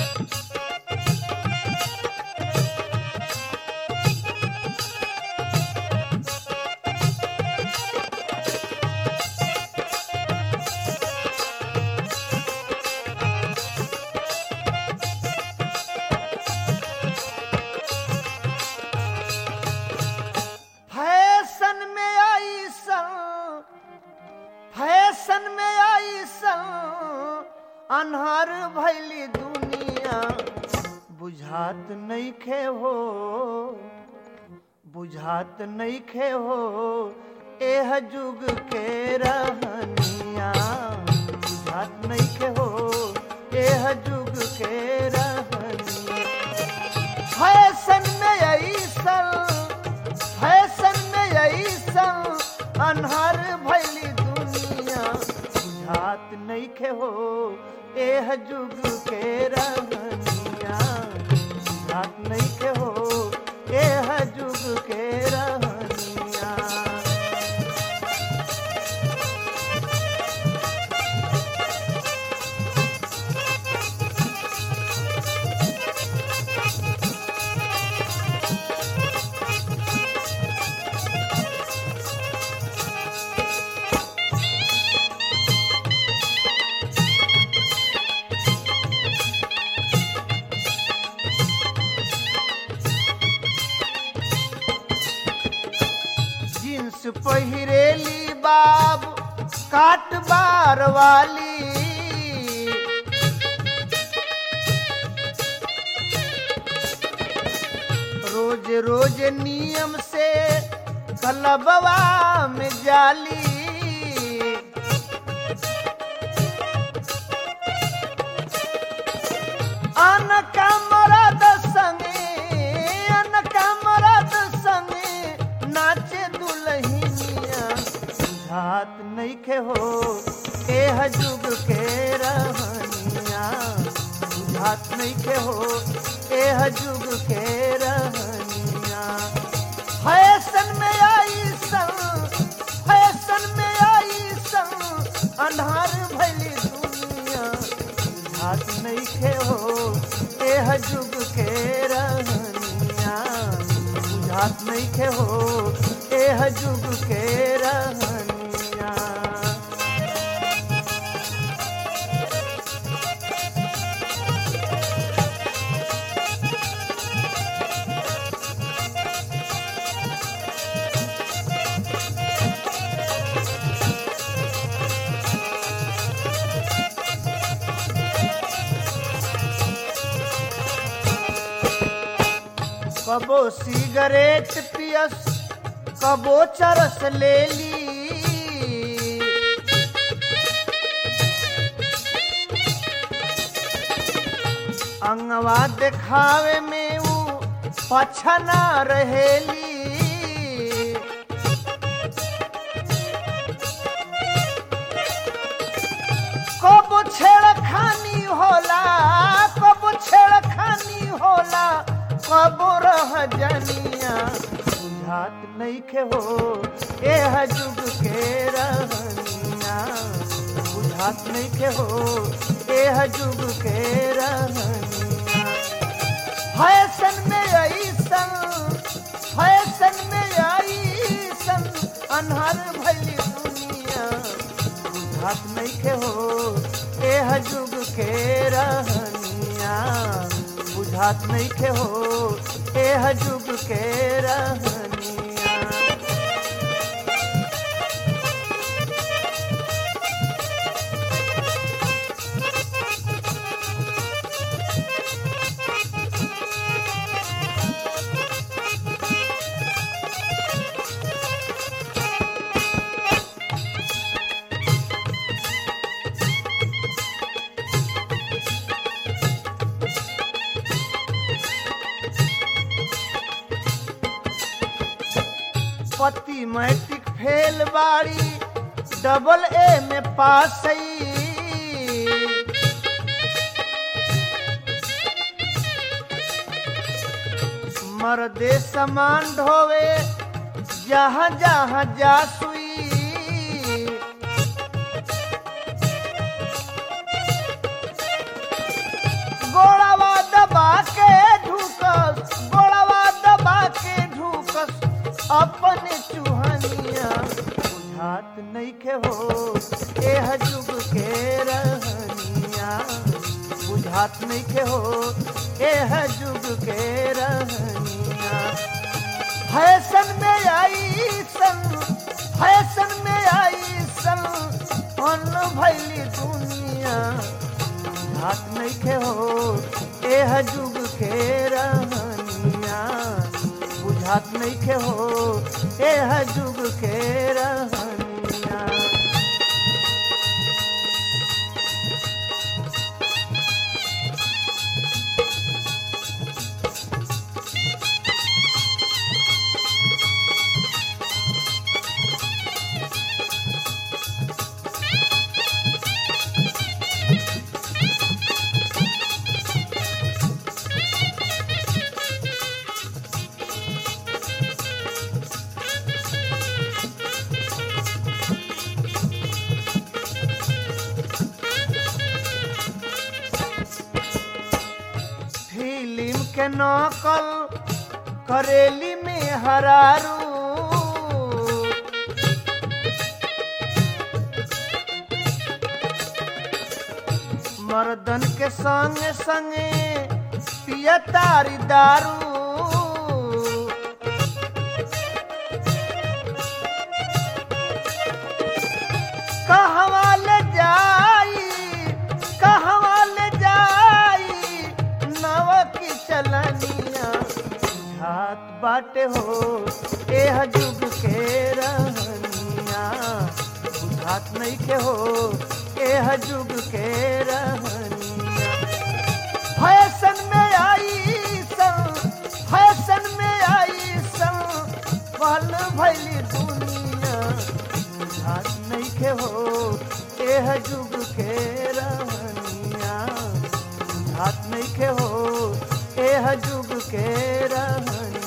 fashion में आई सन fashion में आई सन अनहर भैली दुनिया बुझात नहीं खे हो बुझात नहीं खे हो एह जुग के रहनिया बुझात नहीं खे हो एह जुग के रहनिया फैशन में ऐसन फैशन में ऐसन अनहर भैली दुनिया बुझात नहीं खे हो एह जुग के रहनिया बुझात नहीं खे हो एह जुग के रहनिया जींस पहिरेली बाब काट बार वाली रोज रोज नियम से कलबवा में जाली अन का मरद संगे अन का मरद संगे नाचे दुल्हनिया बुझात नहीं खे हो एह जुग के रहनिया बुझात नहीं खे हो एह जुग के रहनिया फैशन में आई सन फैशन में आई सन अन्हार भैली दुनिया बुझात नहीं खे हो एह जुग के रहनिया बुझात नहीं खे हो एह जुग के रहनिया कबो सिगरेट पियस कबो चरस ले ली अंगवा देखावे में ऊ पछना रहेली कब छेड़खानी होला कब छेड़खानी होला कब रह जनिया बुझात नहीं के हो एह जुग के रहनिया बुझात नहीं के हो एह जुग के रहनिया फैशन में ऐसन फैशन में ऐसन अनहर भैली दुनिया बुझात नहीं के हो एह जुग के रहनिया बुझात नहीं के हो एह जुग के रहनिया पति मैट्रिक फेल बाड़ी डबल ए में पास मर्दे समान ढोवे जहाँ जहाँ जासुई गोड़ा चलनिया बुझात नइखे हो एह जुग के रहनिया बुझात नइखे हो एह जुग के रहनिया फैशन में आई सन फैशन में आई सन अन भैली दुनिया हाथ नहीं खे हो एह जुग के रहनिया बुझात नहीं खे हो एह जुग के रहनिया फिल्म के नकल करेली में हरारू मर्दन के संगे संगे पिया तारी दारू कहवा ले जाई कहवा ले जाई नव की चलनिया हाथ बाटे हो एह जुग के रहनिया बुझात नहीं के हो एह जुग के रहनिया फैशन में आई सन फैशन में आई सन पल भैली दुनिया बुझात नहीं के हो एह जुग के रहनिया बुझात नहीं के हो एह जुग के रहनिया